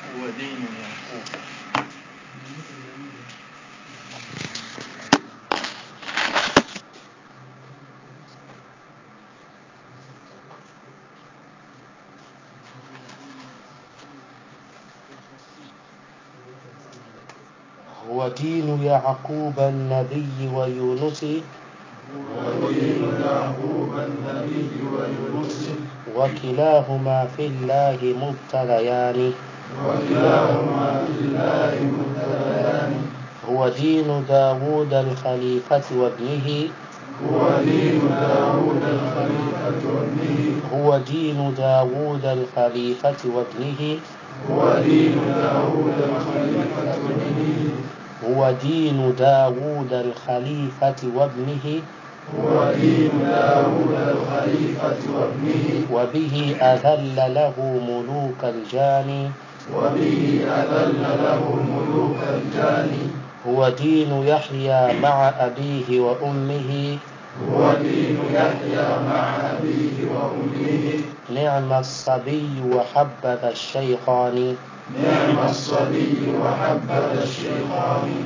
هو دين يعقوب هو دين يعقوب النبي ويونس ودين يعقوب النبي ويونس وكلاهما في الله مبتليان وكلاهما في الله مبتليان هو دين داود الخليفة وابنه هو دين داود الخليفة وابنه هو دين داود الخليفة وابنه هو دين داود الخليفة وابنه هو دين داود الخليفة وابنه هو دين داود الخليفة وابنه وبه أذل له ملوك الجان وبه أذل له ملوك الجاني هو دين يحيى مع أبيه وأمه هو دين يحيى مع أبيه وأمه نعم الصبي وحبذا الشيخان نعم الصبي وحبذ الشيطان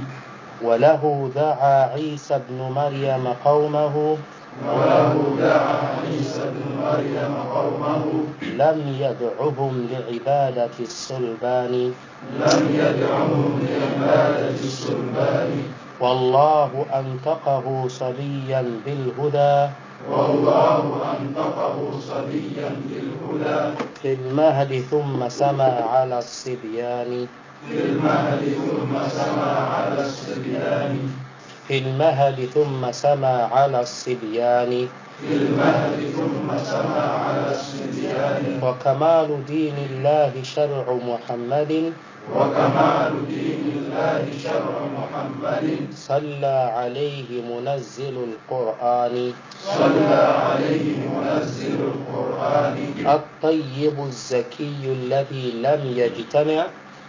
وله دعا عيسى ابن مريم قومه وله دعا عيسى بن مريم قومه لم يدعهم لعبادة الصلبان لم يدعهم لعبادة الصلبان والله أنطقه صبيا بالهدى والله أنطقه صبيا بالهدى في المهد ثم سما على الصبيان في المهد ثم سما على الصبيان في المهد ثم سما على الصبيان في المهد ثم سما على الصبيان وكمال دين الله شرع محمد وكمال دين الله شرع محمد صلى عليه منزل القرآن صلى عليه منزل القرآن الطيب الزكي الذي لم يجتمع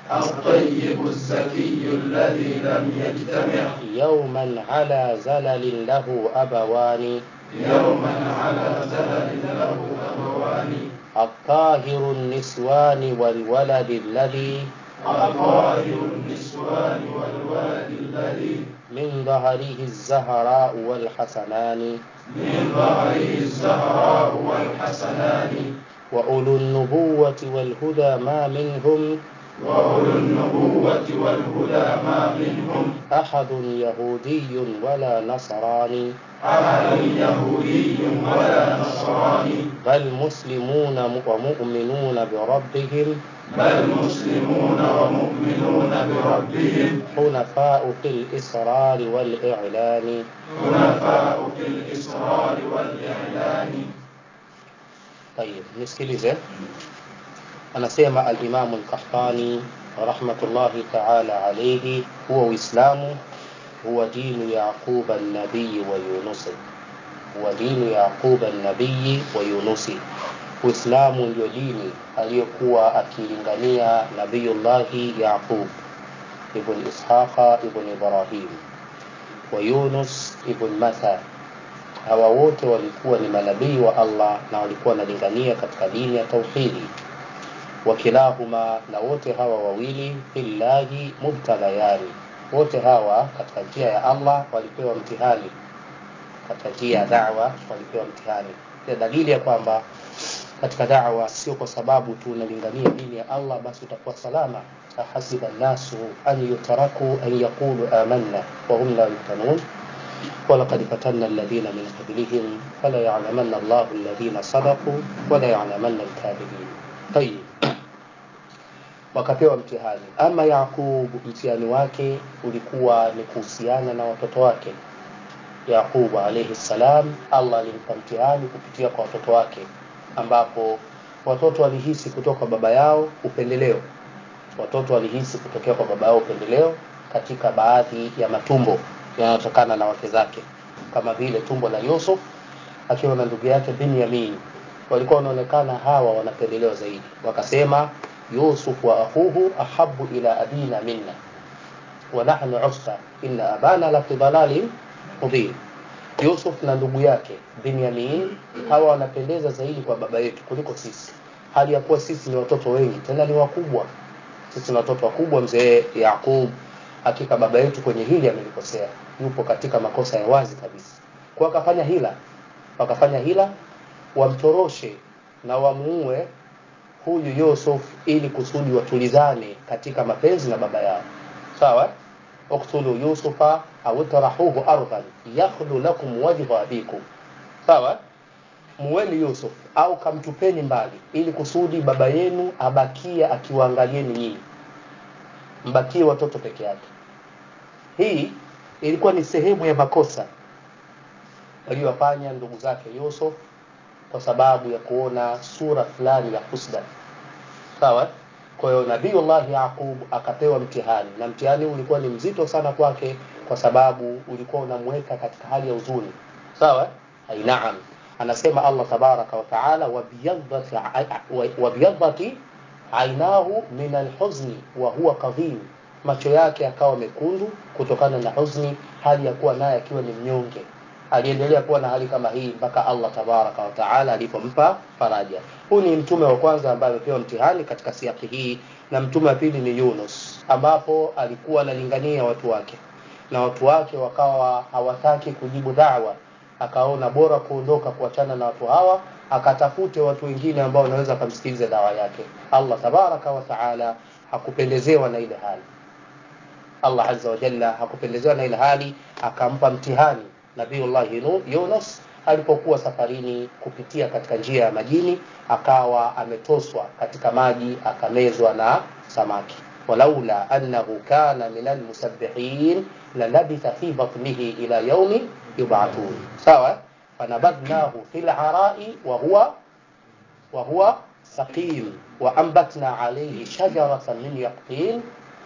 الطيب الزكي الذي لم يجتمع يوما على زلل له أبوان يوما على زلل له أبوان الطاهر النسوان والولد الذي الطاهر النسوان والولد الذي من ظهره الزهراء والحسنان من ظهره الزهراء والحسنان وأولو النبوة والهدى ما منهم وأولو النبوة والهدى ما منهم أحد يهودي ولا نصراني أحد يهودي ولا نصراني بل مسلمون ومؤمنون بربهم بل مسلمون ومؤمنون بربهم حنفاء في الإصرار والإعلان حنفاء في الإصرار والإعلان طيب nisikilize anasema alimamu lkahtani rahmatullahi taala alaihi huwa uislamu huwa dinu yaquba nabiyi wa yunusi huwa dinu yaquba nabiyi wa yunusi uislamu ndio dini aliyokuwa akilingania nabiyullahi yaqub ibn ishaqa ibn ibrahim wa yunus ibn matha hawa wote walikuwa ni manabii wa allah na walikuwa wanalingania katika dini ya tauhidi wakilahuma na wote hawa wawili fillahi mubtalayani wote hawa katika njia ya allah walipewa mtihani katika njia ya dawa walipewa mtihani ya dalili ya kwamba katika dawa sio kwa sababu tu unalingania dini ya allah basi utakuwa salama ahasiba nnasu an yutaraku an yaqulu amanna wahum la yuftanun ولقد فتنا الذين من قبلهم فلا يعلمن الله الذين صدقوا ولا يعلمن الكاذبين طيب wakapewa mtihani ama yaqub mtihani wake ulikuwa ni kuhusiana na watoto wake yaqub alaihi salam allah alimpa mtihani kupitia kwa watoto wake ambapo watoto walihisi kutoka baba yao upendeleo watoto walihisi kutokea kwa baba yao upendeleo katika baadhi ya matumbo yanayotokana na wake zake kama vile tumbo la yusuf akiwa na ndugu yake binyamin walikuwa wanaonekana hawa wanapendelewa zaidi wakasema yusuf wa akhuhu ahabu ila abina minna wa nahnu usra inna abana la fi dalalin mubin yusuf na ndugu yake binyamin hawa wanapendeza zaidi kwa baba yetu kuliko sisi hali ya kuwa sisi ni watoto wengi tena ni wakubwa sisi na watoto wakubwa mzee Yaqub hakika baba yetu kwenye hili amelikosea yupo katika makosa ya wazi kabisa kwa akafanya hila wakafanya hila wamtoroshe na wamuue huyu Yusuf ili kusudi watulizane katika mapenzi na baba yao sawa uktulu yusufa au tarahuhu ardhan yakhlu lakum wajhu abikum sawa muweni Yusuf au kamtupeni mbali ili kusudi baba yenu abakie akiwaangalieni nyinyi mbakie watoto peke yake hii ilikuwa ni sehemu ya makosa waliyofanya ndugu zake Yusuf kwa sababu ya kuona sura fulani ya husda sawa kwa hiyo nabiiullah yaqub akapewa mtihani na mtihani ulikuwa ni mzito sana kwake kwa sababu ulikuwa unamweka katika hali ya huzuni sawa ai naam anasema allah tabaraka wa taala wabyadhati ainahu min alhuzni wa huwa kadhim macho yake akawa mekundu kutokana na huzni hali ya kuwa naye akiwa ni mnyonge aliendelea kuwa na hali kama hii mpaka Allah tabaraka wa taala alipompa faraja. Huyu ni mtume wa kwanza ambaye amepewa mtihani katika siaki hii, na mtume wa pili ni Yunus, ambapo alikuwa analingania watu wake na watu wake wakawa hawataki kujibu da'wa, akaona bora kuondoka kuachana na watu hawa, akatafute watu wengine ambao wanaweza kumsikiliza dawa yake. Allah tabaraka wa taala hakupendezewa na ile hali. Allah azza wa jalla hakupendezewa na ile hali, akampa mtihani Nabiullah Yunus alipokuwa safarini kupitia katika njia ya majini akawa ametoswa katika maji akamezwa na samaki walaula annahu kana min almusabbihin lalabitha fi batnihi ila yaumi yub'athun sawa fanabadnahu fil arai wa huwa wa huwa saqim wa anbatna alayhi shajaratan min yaqtin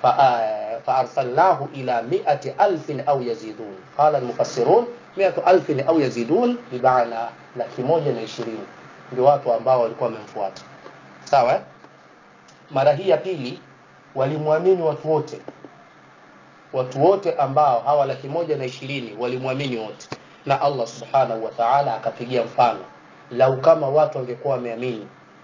فأرسلناه إلى مئة ألف أو يزيدون قال المفسرون مئة ألف أو يزيدون بمعنى laki moja na ishirini ndio watu ambao walikuwa wamemfuata sawa mara hii ya pili walimwamini watu wote watu wote ambao hawa laki moja na ishirini walimwamini wote na allah subhanahu wa taala akapigia mfano lau kama watu wangekuwa wameamini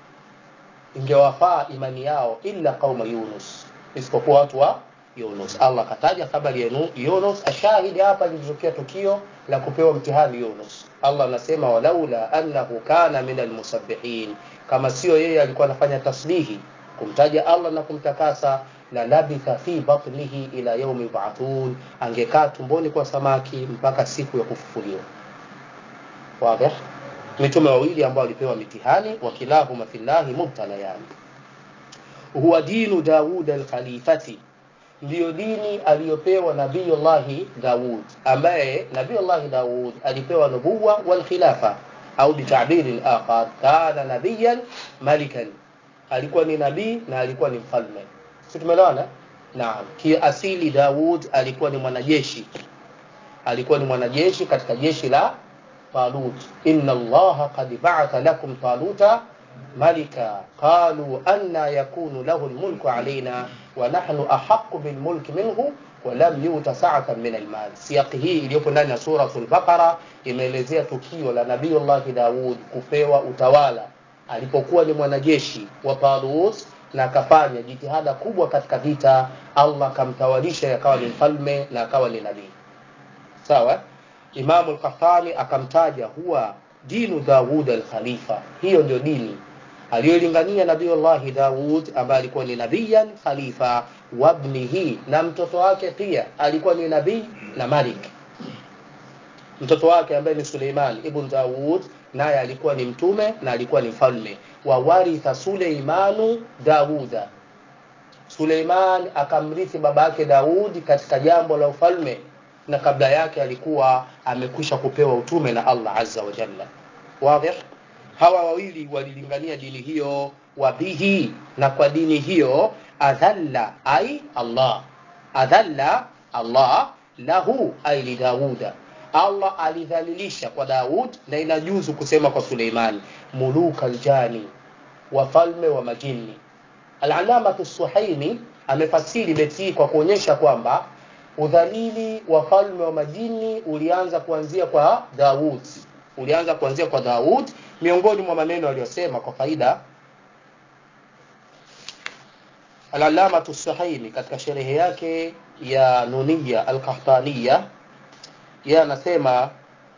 ingewafaa imani yao illa qauma yunus isipokuwa watu wa Yunus. Allah kataja habari ya Yunus. Ashahidi hapa lilitokea tukio la kupewa mtihani Yunus. Allah anasema walaula annahu kana min almusabbihin, kama sio yeye alikuwa anafanya tasbihi kumtaja Allah na kumtakasa, la labitha fi batnihi ila yaumi yub'athun, angekaa tumboni kwa samaki mpaka siku ya kufufuliwa. Wazi? Mitume wawili ambao walipewa mitihani, wakilahuma fillahi mubtalayani huwa dinu Daud al-Khalifati, ndiyo dini aliyopewa Nabiyullahi Daud, ambaye Nabiyullahi Daud alipewa nubuwa wal khilafa au bitabiri akhar, kana nabiyan malikan, alikuwa ni nabii na alikuwa ni mfalme. Si tumeelewana? Naam, kiasili Daud alikuwa ni mwanajeshi, alikuwa ni mwanajeshi katika jeshi la Talut. Inna Allaha qad ba'atha lakum taluta ملكا قالوا أن يكون له الملك علينا ونحن أحق بالملك منه ولم يؤت سعة من المال سياق hii iliyopo ndani ya suratul Baqara imeelezea tukio la Nabiiullah Daud kupewa utawala alipokuwa ni mwanajeshi wa Talut na akafanya jitihada kubwa katika vita Allah akamtawalisha akawa ni mfalme na akawa ni nabii sawa Imamu al-Qahtani akamtaja huwa dinu Daud al-Khalifa hiyo ndio dini aliyolingania Nabiullahi Daud ambaye alikuwa ni nabiyan khalifa wabnihi, na mtoto wake pia alikuwa ni nabii na malik. Mtoto wake ambaye ni Suleiman ibn Daud naye alikuwa ni mtume na alikuwa ni mfalme. wa waritha Suleimanu Dauda, Suleiman akamrithi baba yake Daudi katika jambo la ufalme, na kabla yake alikuwa amekwisha kupewa utume na Allah azza wa jalla. Wazi? hawa wawili walilingania dini hiyo wabihi na kwa dini hiyo adhalla ai Allah adhalla Allah lahu ai li Dauda Allah alidhalilisha kwa Daud na inajuzu kusema kwa Suleimani muluka aljani wafalme wa majini Al-Alama Suhaimi amefasiri beti hii kwa kuonyesha kwamba udhalili wa falme wa majini ulianza kuanzia kwa Daud ulianza kuanzia kwa Daud miongoni mwa maneno aliyosema kwa faida Al-Allamatu Suhaimi katika sherehe yake ya Nuniya Al-Qahtaniya yeye anasema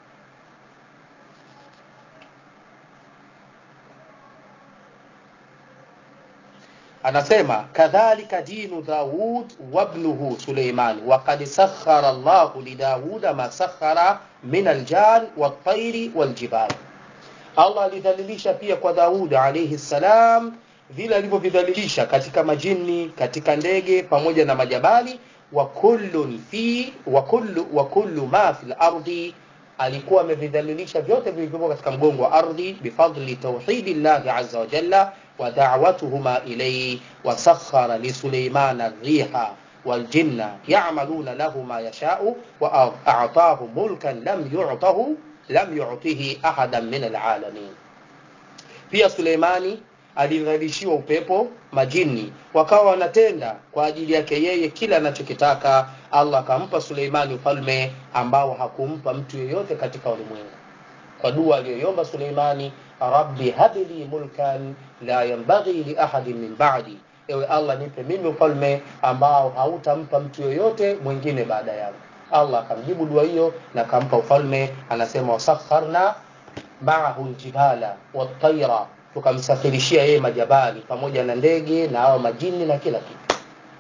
anasema kadhalika dinu Daud wabnuhu Suleiman waqad sakhara Allahu li Dauda ma sakhara min aljan wat-tayri wal-jibal Allah alidhalilisha pia kwa Daud alayhi salam vile alivyovidhalilisha katika majini katika ndege pamoja na majabali wa kullun fi wa kullu wa kullu ma fil ardi alikuwa amevidhalilisha vyote vilivyopo katika mgongo wa ardhi bifadli tauhidillahi azza wa jalla wa da'watuhuma ilayhi wa sakhara li sulaymana riha والجن يعملون له ما يشاء وأعطاه ملكا لم يعطه لم يعطه أحدا من العالمين pia Suleimani alidhalishiwa upepo majini wakawa wanatenda kwa ajili yake yeye kila anachokitaka Allah akampa Suleimani ufalme ambao hakumpa mtu yeyote katika ulimwengu kwa dua aliyoiomba Suleimani rabbi habli mulkan la yanbaghi li ahadin min ba'di ewe Allah nipe mimi ufalme ambao hautampa mtu yoyote mwingine baada yangu Allah akamjibu dua hiyo na akampa ufalme anasema wasakharna ma'ahu aljibala wat-tayra tukamsafirishia yeye majabali pamoja na ndege na hao majini na kila kitu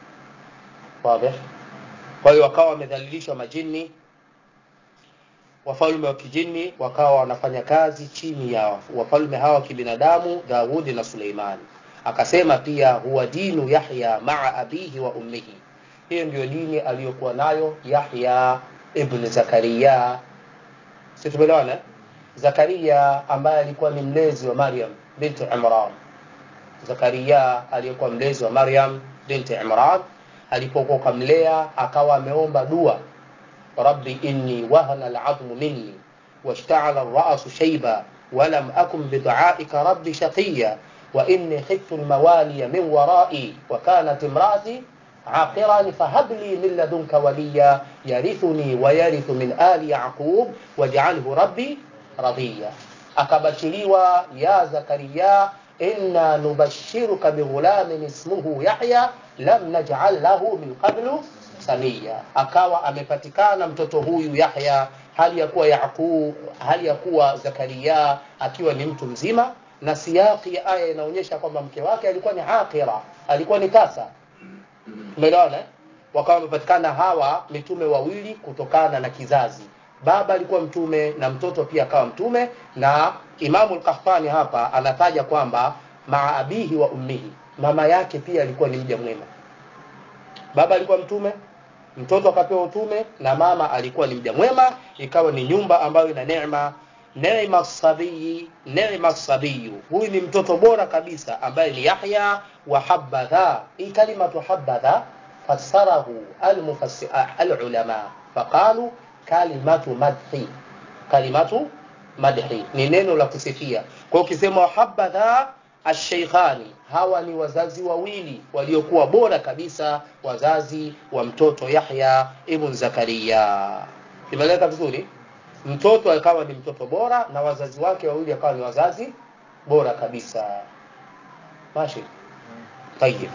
wazi kwa hiyo wakawa wamedhalilishwa majini wafalme wa kijini wakawa wanafanya kazi chini ya wafalme hawa wa kibinadamu Daudi na Suleimani akasema pia huwa dinu Yahya maa abihi wa ummihi hiyo ndio dini aliyokuwa nayo Yahya ibn Zakaria si tumeelewana Zakaria ambaye alikuwa ni mlezi wa Maryam binti Imran Zakaria aliyekuwa mlezi wa Maryam binti Imran alipokuwa kamlea akawa ameomba dua rabbi inni wahana al'azmu minni washta'ala ar-ra'su shayba ولم أكن بدعائك ربي شقيا وإني خفت الموالي من ورائي وكانت امرأتي عاقرا فهب لي من لدنك وليا يرثني ويرث من آل يعقوب واجعله ربي رضيا akabashiriwa ya zakaria inna nubashiruka bighulamin ismuhu yahya lam naj'al lahu min qablu samia akawa amepatikana mtoto huyu yahya hali ya kuwa yaqub hali ya kuwa zakaria akiwa ni mtu mzima na siyaki ya aya inaonyesha kwamba mke wake alikuwa ni aqira alikuwa ni tasa umeelewana wakawa wamepatikana hawa mitume wawili kutokana na kizazi baba alikuwa mtume na mtoto pia akawa mtume na Imamu al-Qahtani hapa anataja kwamba maa abihi wa ummihi mama yake pia alikuwa ni mja mwema baba alikuwa mtume mtoto akapewa utume na mama alikuwa ni mja mwema ikawa ni nyumba ambayo ina neema neema sabiyi neema sabiyu huyu ni mtoto bora kabisa ambaye ni Yahya wa habadha hii kalimatu habadha fassarahu al-mufassir al-ulama faqalu kalimatu madhi kalimatu madhi ni neno la kusifia kwa ukisema habadha asheikhani hawa ni wazazi wawili waliokuwa bora kabisa wazazi wa mtoto Yahya ibn Zakaria imeleka vizuri mtoto akawa ni mtoto bora na wazazi wake wawili akawa ni wazazi bora kabisa mashi tayib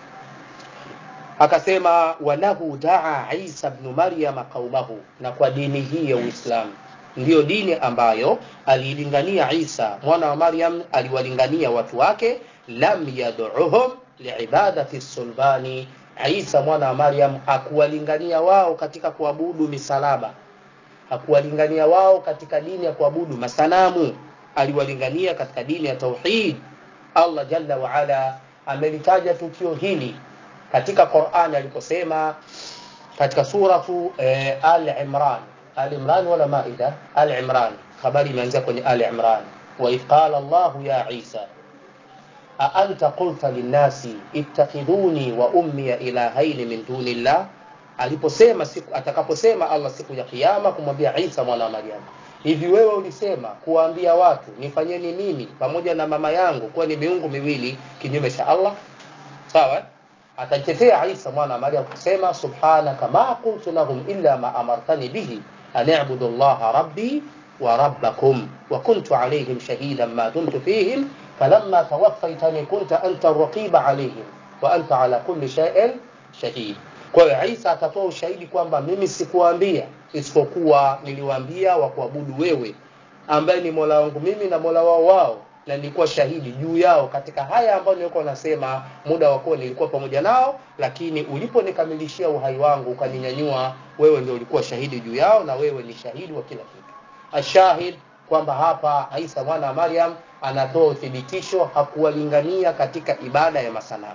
akasema walahu daa Isa ibn Maryam qaumahu na kwa dini hii ya Uislamu ndiyo dini ambayo alilingania Isa mwana wa Maryam aliwalingania watu wake lam yad'uhum liibadati sulbani Isa mwana wa Maryam hakuwalingania wao katika kuabudu misalaba hakuwalingania wao katika dini ya kuabudu masanamu aliwalingania katika dini ya tauhid Allah jalla wa ala amelitaja tukio hili katika Qur'an aliposema katika suratu eh, Al-Imran Al-Imran wala Maida Al-Imran habari imeanzia kwenye Al-Imran wa qala Allah ya Isa a anta qulta linnasi ittakhiduni wa ummi ilahaini min dunillah aliposema siku atakaposema Allah siku ya kiyama kumwambia Isa mwana wa Maryam hivi wewe ulisema kuwaambia watu nifanyeni mimi pamoja na mama yangu kuwa ni miungu miwili kinyume cha Allah sawa atajitetea Isa mwana wa Maryam kusema subhanaka ma qultu lahum illa ma amartani bihi an a'budu Allah rabbi wa rabbakum wa kuntu alayhim shahidan ma dumtu fihim falamma tawaffaytani kunta anta ar-raqiba alayhim wa anta ala kulli shay'in shahid kwa hiyo Isa atatoa ushahidi kwamba mimi sikuwaambia isipokuwa niliwaambia wa kuabudu wewe ambaye ni Mola wangu mimi na Mola wao wao na nilikuwa shahidi juu yao katika haya ambayo nilikuwa nasema muda wa kuwa nilikuwa pamoja nao lakini uliponikamilishia uhai wangu ukaninyanyua wewe ndio ulikuwa shahidi juu yao na wewe ni shahidi wa kila kitu ashahid kwamba hapa Isa mwana wa Maryam anatoa uthibitisho hakuwalingania katika ibada ya masanamu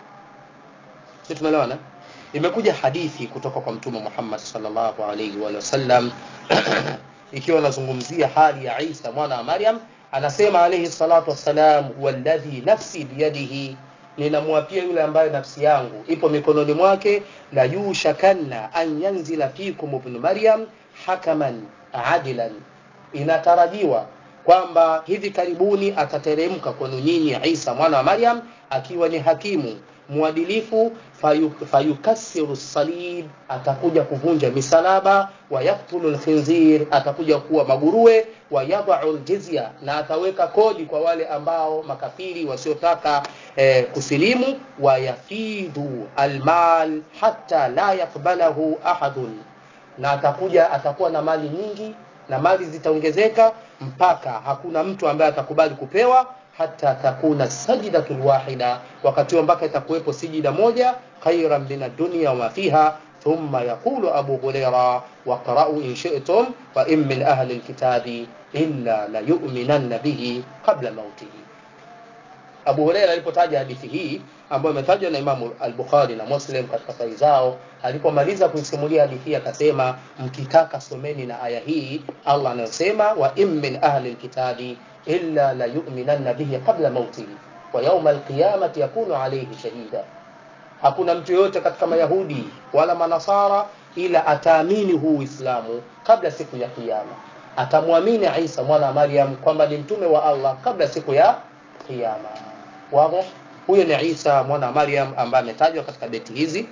sisi tumeelewana imekuja hadithi kutoka kwa mtume Muhammad sallallahu alaihi wa sallam ikiwa anazungumzia hali ya Isa mwana wa Maryam anasema alayhi salatu wassalam walladhi nafsi biyadihi ninamwapia yule ambaye nafsi yangu ipo mikononi mwake la yushakanna an yanzila fikum ibn maryam hakaman adilan inatarajiwa kwamba hivi karibuni atateremka kwenu nyinyi Isa mwana wa Maryam akiwa ni hakimu mwadilifu fayukassiru salib atakuja kuvunja misalaba wa yaktulu lkhinzir atakuja kuwa maguruwe wa yadau ljizya na ataweka kodi kwa wale ambao makafiri wasiotaka eh, kusilimu wa yafidhu almal hatta la yakbalahu ahadun na atakuja atakuwa na mali nyingi na mali zitaongezeka mpaka hakuna mtu ambaye atakubali kupewa hata takuna sajdatul wahida wakati mpaka itakuwepo sijida moja khairan min ad-dunya wa fiha thumma yaqulu abu huraira waqra'u in shi'tum wa in min ahli al-kitabi illa la yu'minanna bihi qabla mautihi Abu Huraira alipotaja hadithi hii ambayo imetajwa na Imamu al-Bukhari na Muslim katika sahihi zao, alipomaliza kuisimulia hadithi hii akasema, mkitaka someni na aya hii Allah anayosema wa in min ahli alkitabi illa la yu'minanna bihi qabla mautihi wa yawma alqiyamati yakunu alayhi shahida, hakuna mtu yoyote katika Mayahudi wala Manasara ila ataamini huu Uislamu kabla siku ya Kiyama, atamwamini Isa mwana wa Maryam kwamba ni mtume wa Allah kabla siku ya Kiyama. Wazi? Huyo ni Isa mwana wa Maryam ambaye ametajwa katika beti hizi.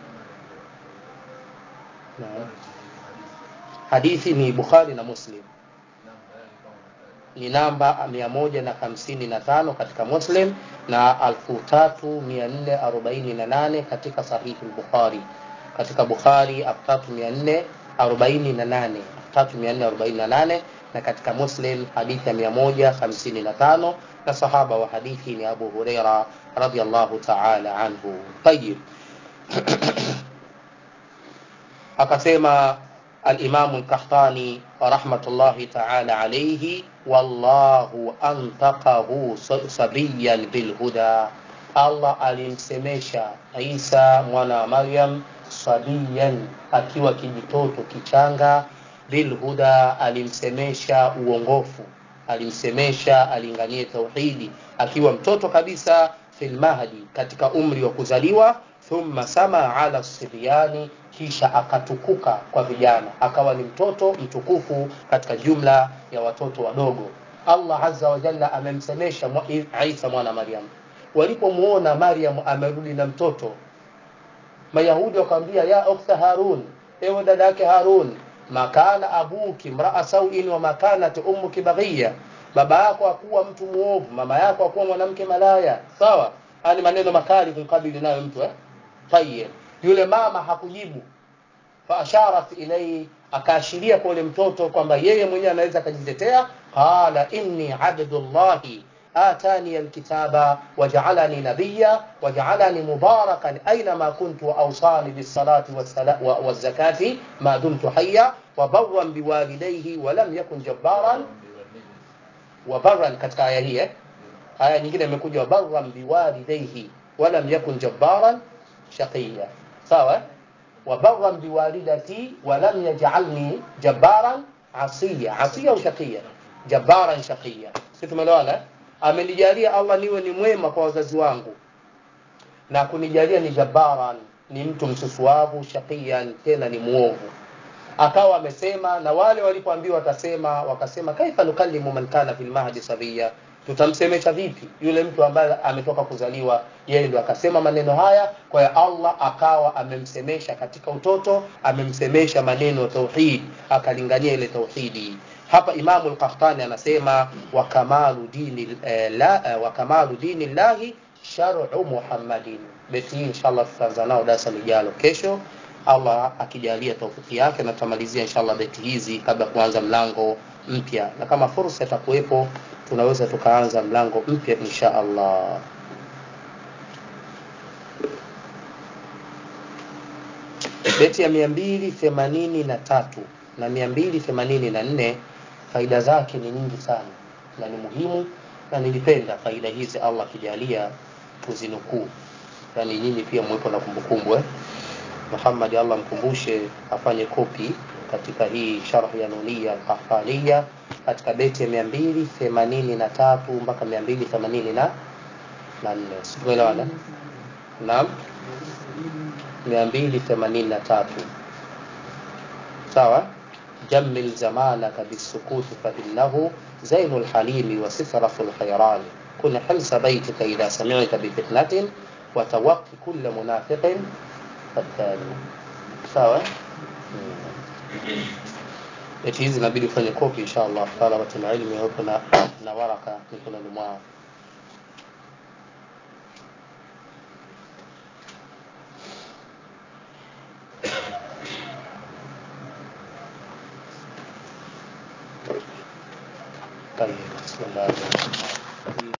Na hadithi ni Bukhari na Muslim, ni namba 155 katika Muslim na 3448 katika sahihi al-Bukhari. Katika Bukhari 3448 3448 na katika Muslim hadithi ya 155 na sahaba wa hadithi ni Abu Huraira radhiyallahu ta'ala anhu. Tayyib. Akasema al-Imam al-Qahtani rahmatullahi ta'ala alayhi wallahu antaqahu sabiyan bil huda Allah alimsemesha Isa mwana wa Maryam sabiyan akiwa kijitoto kichanga bil huda alimsemesha uongofu alimsemesha alinganie tauhidi akiwa mtoto kabisa fil mahdi katika umri wa kuzaliwa thumma sama ala sibyani kisha akatukuka kwa vijana akawa ni mtoto mtukufu katika jumla ya watoto wadogo Allah azza wa jalla amemsemesha Isa mwana Maryam walipomuona Maryam amerudi na mtoto Mayahudi wakamwambia ya ukhta Harun ewe dada yake Harun makana abuki mraa sauin wa makanat ummuki baghiya baba yako akuwa mtu muovu mama yako akuwa mwanamke malaya sawa haya ni maneno makali kumkabili nayo mtu eh tayyib yule mama hakujibu fa asharat ilayhi akaashiria kwa yule mtoto kwamba yeye mwenyewe anaweza akajitetea qala inni abdullahi آتاني الكتاب وجعلني نبيا وجعلني مباركا أينما كنت وأوصاني بالصلاة والزكاة ما دمت حيا وبرا بوالديه ولم يكن جبارا وبرا katika aya hii aya nyingine imekuja wabarran biwalidayhi walam yakun jabbaran shaqiya sawa wabarran biwalidati walam yaj'alni jabbaran asiya asiya au shaqiya jabbaran shaqiya sisi tumeelewana amenijalia Allah niwe ni mwema kwa wazazi wangu na kunijalia ni jabaran ni mtu msusuavu shaqiyan tena ni muovu akawa amesema na wale walipoambiwa watasema wakasema kaifa nukallimu man kana fil mahdi sabiya tutamsemesha vipi yule mtu ambaye ametoka kuzaliwa yeye ndio akasema maneno haya kwa hiyo Allah akawa amemsemesha katika utoto amemsemesha maneno tauhid akalingania ile tauhidi hapa Imamu al-Qahtani anasema wa kamalu dini eh, la eh, wa kamalu dini llahi shar'u Muhammadin. Beti hii inshallah tutaanza nao darasa lijalo kesho, Allah akijalia taufiki yake, na tutamalizia inshallah beti hizi kabla kuanza mlango mpya, na kama fursa itakuwepo tunaweza tukaanza mlango mpya insha Allah. Beti ya mia mbili themanini na tatu na mia mbili themanini na nne faida zake ni nyingi sana na ni muhimu, na nilipenda faida hizi Allah akijalia tuzinukuu, yani nyinyi pia mwepo na kumbukumbu eh? Muhammad Allah mkumbushe afanye kopi katika hii sharh ya Nunia Al-Qahtaniya katika beti ya mia mbili themanini na tatu mpaka mia mbili themanini na nne tumeelewana? Naam, mia mbili themanini na tatu sawa. jammil zamanaka bisukuti fa innahu zainu lhalimi wa sifrafu lkhairani kun hilsa baitika idha samita bifitnatin wa tawaqi kulla munafiqin fattani. Sawa. Beti hizi inabidi ufanye kopi insha Allah, talabatul ilmi wapo na, na waraka mikononi mwao. طيب بسم الله الرحمن الرحيم